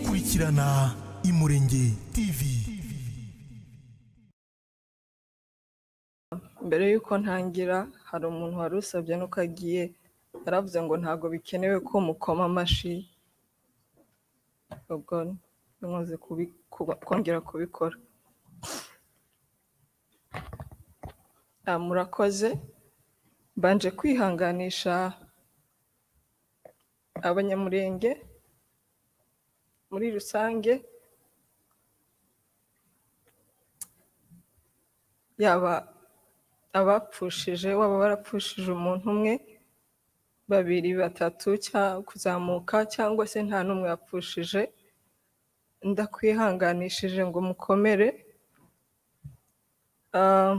kurikirana Umurenge TV mbere y'uko ntangira hari umuntu wari usabye nuko agiye yaravuze ngo ntabwo bikenewe ko mukoma amashi ubwo nkoze kubi- kuba- kongera kubikora Ah, murakoze mbanje kwihanganisha abanyamurenge muri rusange yaba abapfushije waba barapfushije umuntu umwe babiri batatu cya kuzamuka cyangwa se nta n'umwe yapfushije ndakwihanganishije ngo mukomere Ah,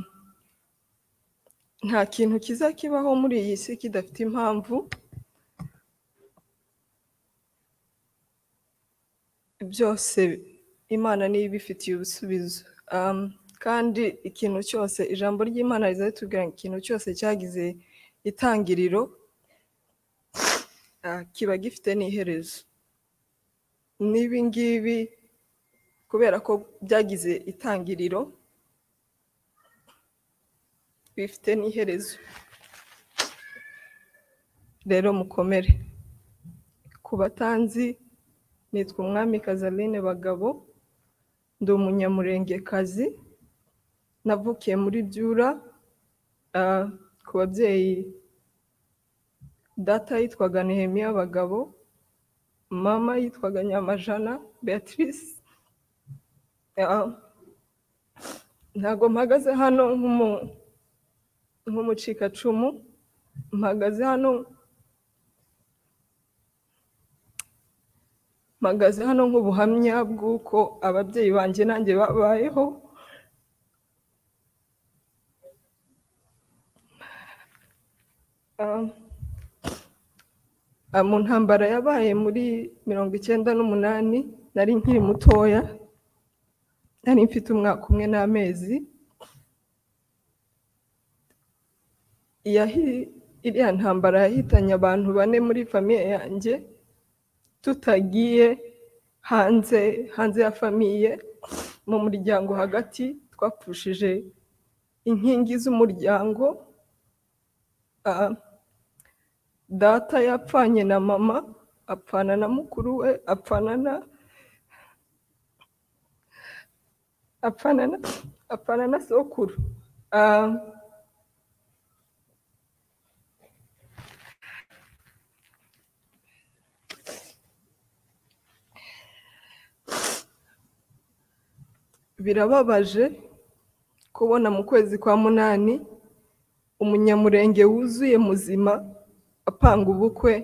nta kintu kizakibaho muri iyi si kidafite impamvu byose imana niyo ibifitiye ibisubizo Um, kandi ikintu cyose ijambo ry'imana riza ritubwira ngo ikintu cyose cyagize itangiriro ah, kiba gifite n'iherezo n'ibi ngibi kubera ko byagize itangiriro bifite n'iherezo rero mukomere ku batanzi nitwa umwami kazaline bagabo ndi umunyamurengekazi navukiye muri byura ah, ku babyeyi data yitwaga nehemiya bagabo mama yitwaga nyamajana beatrice Ah, ntabwo mpagaze hano nk'umu- nk'umucikacumu mpagaze hano mpagaze hano nk'ubuhamya bw'uko ababyeyi banjye nanjye babayeho Ah, ah, mu ntambara yabaye muri mirongo icyenda n'umunani nari nkiri mutoya nari mfite umwaka umwe n'amezi yahi- iriya ntambara yahitanye abantu bane muri famiye yanjye tutagiye hanze hanze ya famiye mu muryango hagati twapfushije inkingi z'umuryango Ah, data yapfanye na mama apfana na mukuru we apfana na apfana na apfana na sokuru Ah, birababaje kubona mu kwezi kwa munani umunyamurenge wuzuye muzima apanga ubukwe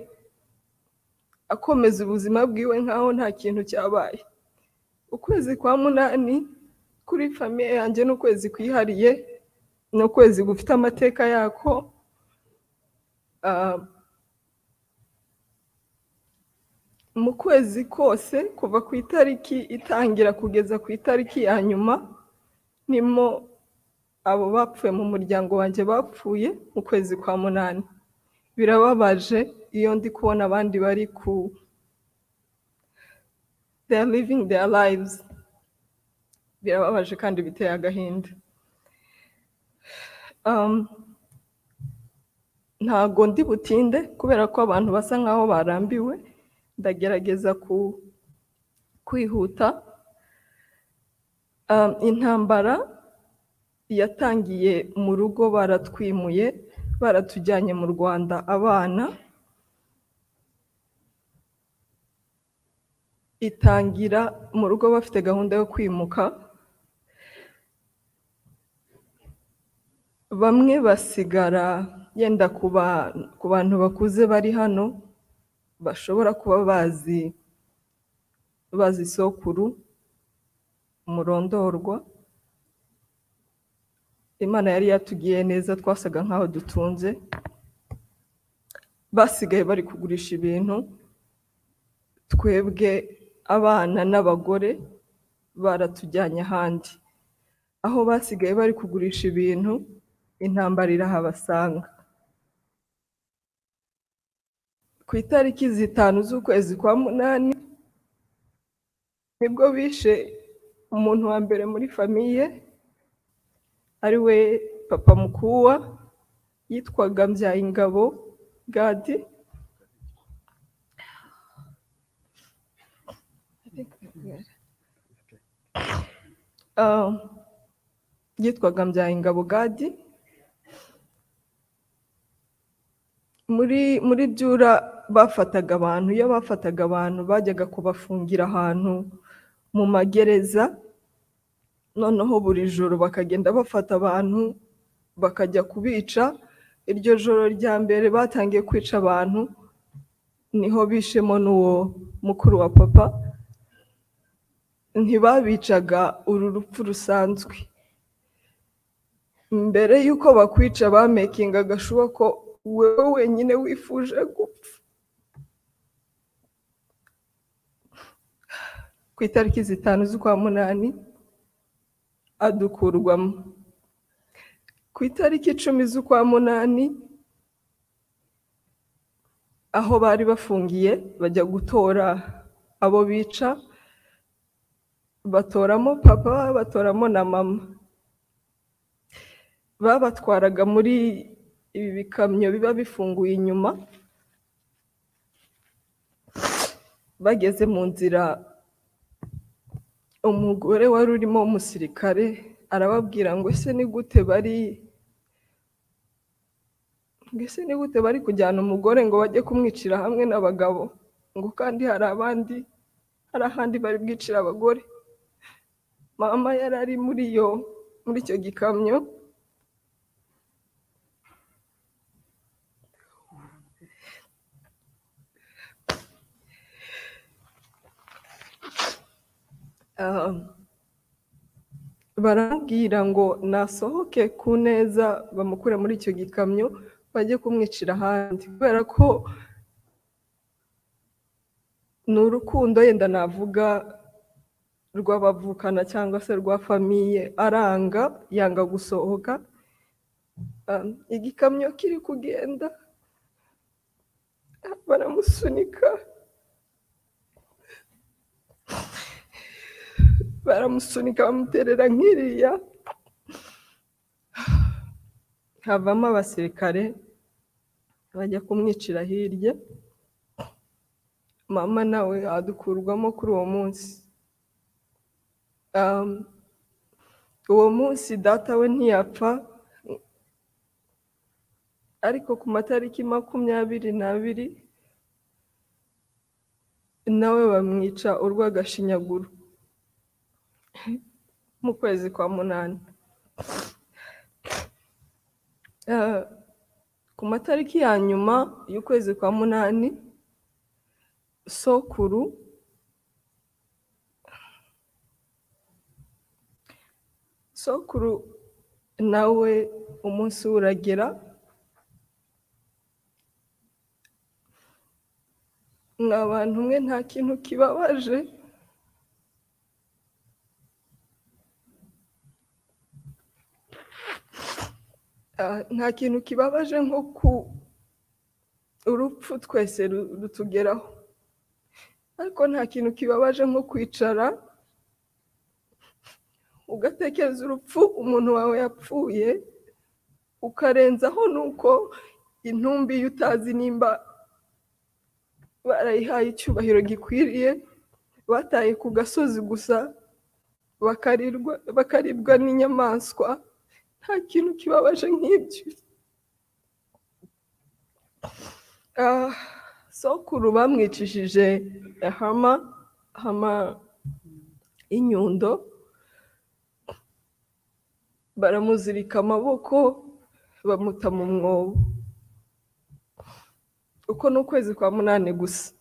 akomeza ubuzima bwiwe nk'aho nta kintu cyabaye ukwezi kwa munani kuri famiye yanjye ni ukwezi kwihariye ni ukwezi gufite amateka yako Ah, mu kwezi kose kuva ku itariki itangira kugeza ku itariki ya nyuma nimo abo bapfuye mu muryango wanjye bapfuye mu kwezi kwa munani birababaje iyo ndi kubona abandi bari ku they are living their lives birababaje kandi biteye agahinda Um, ntago ndi butinde kubera ko abantu basa nkaho barambiwe ndagerageza ku- kwihuta Um, intambara yatangiye mu rugo baratwimuye baratujyanye mu rwanda abana itangira mu rugo bafite gahunda yo kwimuka bamwe basigara yenda ku ba- ku bantu bakuze bari hano bashobora kuba bazi bazi isokuru umurondorwa imana yari yatugiye neza twasaga nk'aho dutunze basigaye bari kugurisha ibintu twebwe abana n'abagore baratujyanye ahandi aho basigaye bari kugurisha ibintu intambara irahabasanga ku itariki zitanu z'ukwezi kwa munani nibwo bishe umuntu wa mbere muri famiye ari we papa mukuwa yitwaga mbyayingabo gadi Ah, yitwaga mbyayingabo gadi muri muri byura bafataga abantu iyo bafataga abantu bajyaga kubafungira ahantu mu magereza noneho buri joro bakagenda bafata abantu bakajya kubica iryo joro rya mbere batangiye kwica abantu niho bishemo n'uwo mukuru wa papa ntibabicaga uru rupfu rusanzwe mbere y'uko bakwica bamekinga agashuba ko wowe wenyine wifuje gupfa ku itariki zitanu z'ukwa munani adukurwamo ku itariki icumi z'ukwa munani aho bari bafungiye bajya gutora abo bica batoramo papa batoramo na mama babatwaraga muri ibi bikamyo biba bifunguye inyuma bageze mu nzira umugore wari urimo umusirikare arababwira ngo ese ni gute bari ngo ese ni gute bari kujyana umugore ngo bajye kumwicira hamwe n'abagabo ngo kandi hari abandi hari ahandi bari bwicira abagore mama yari ari muri iyo muri icyo gikamyo Ah, baramubwira ngo nasohoke ku neza bamukure muri icyo gikamyo bajye kumwicira ahandi kubera ko ni urukundo yenda navuga rw'abavukana cyangwa se rwa famiye aranga yanga gusohoka Ah, igikamyo kiri kugenda baramusunika baramusunika bamuterera nk'iriya havamo abasirikare bajya kumwicira hirya mama nawe adukurwamo kuri uwo munsi Um, uwo munsi data we ntiyapfa ariko ku matariki makumyabiri n'abiri nawe bamwica urw'agashinyaguro mu kwezi kwa munani Eh, ku matariki ya nyuma y'ukwezi kwa munani sokuru sokuru nawe umunsi we uragera mwa bantu mwe nta kintu kibabaje Ah, nta kintu kibabaje nko ku urupfu twese ru- rutugeraho ariko nta kintu kibabaje nko kwicara ugatekereza urupfu umuntu wawe yapfuye ukarenzaho nuko intumbi yo utazi nimba barayihaye icyubahiro gikwiriye bataye ku gasozi gusa bakarirwa bakaribwa n'inyamaswa nta kintu kibabaje nk'ibyo Ah, sokuru bamwicishije hama hama inyundo baramuzirika amaboko bamuta mu mwobo uko ni ukwezi kwa munani gusa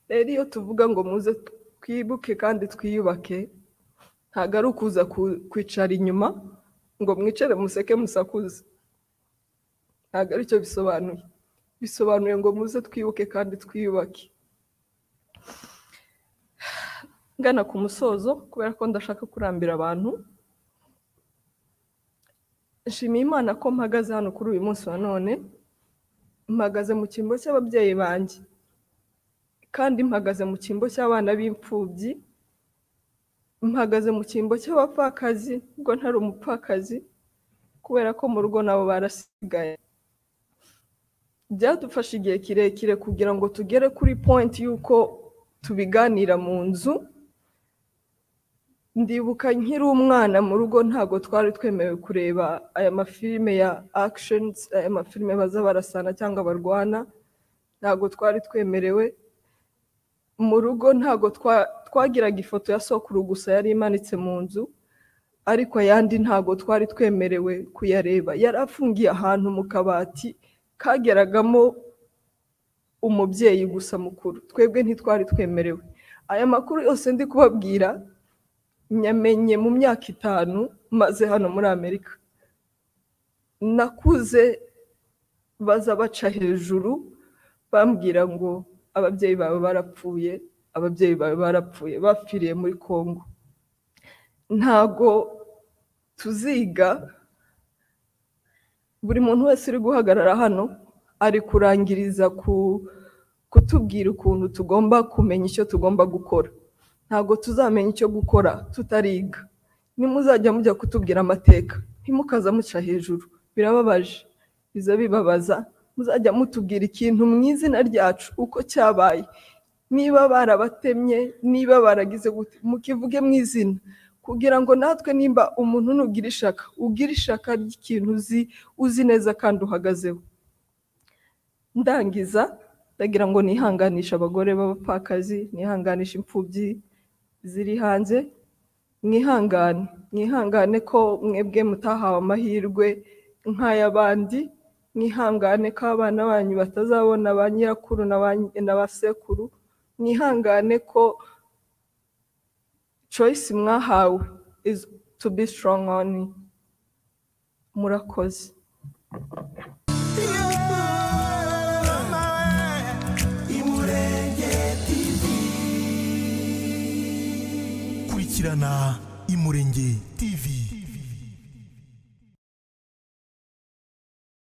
rero iyo tuvuga ngo muze twibuke kandi twiyubake ntabwo ari ukuza ku- kwicara inyuma ngo mwicare museke musakuze ntabwo aricyo bisobanuye bisobanuye ngo muze twibuke kandi twiyubake ngana ku musozo kubera ko ndashaka kurambira abantu nshimiye imana ko mpagaze hano kuri uyu munsi wa none mpagaze mu cyimbo cy'ababyeyi banjye kandi mpagaze mu cyimbo cy'abana b'imfubyi mpagaze mu cyimbo cy'abapfakazi ubwo ntari umupfakazi kubera ko mu rugo nabo barasigaye byadufashe igihe kirekire kugira ngo tugere kuri point y'uko tubiganira mu nzu ndibuka nkiri umwana mu rugo ntabwo twari twemewe kureba aya mafilime ya actions aya mafilime baza barasana cyangwa barwana ntabwo twari twemerewe mu rugo ntabwo twagiraga ifoto ya sokuru gusa yari imanitse mu nzu ariko ayandi ntabwo twari twemerewe kuyareba yari afungiye ahantu mu kabati kageragamo umubyeyi gusa mukuru twebwe ntitwari twemerewe aya makuru yose ndi kubabwira nyamenye mu myaka itanu maze hano muri amerika nakuze baza baca hejuru bambwira ngo ababyeyi bawe barapfuye ababyeyi bawe barapfuye bapfiriye muri congo ntago tuziga buri muntu wese uri guhagarara hano ari kurangiriza kutubwira ukuntu tugomba kumenya icyo tugomba gukora ntabwo tuzamenya icyo gukora tutariga nimuzajya mujya kutubwira amateka ntimukaza muca hejuru birababaje biza bibabaza muzajya mutubwira ikintu mu izina ryacu uko cyabaye niba barabatemye niba baragize gute mukivuge mu izina kugira ngo natwe nimba umuntu nugira ishaka ugira ishaka ry'ikintu uzi uzi neza kandi uhagazeho ndangiza ndagira ngo nihanganishe abagore b'abapfakazi nihanganishe imfubyi ziri hanze mwihangane mwihangane ko mwebwe mutahawe amahirwe nk'ay'abandi mwihangane ko abana banyu batazabona ba nyirakuru na ba sekuru mwihangane ko choice mwahawe is to be strong on murakoze kurikirana imurenge tv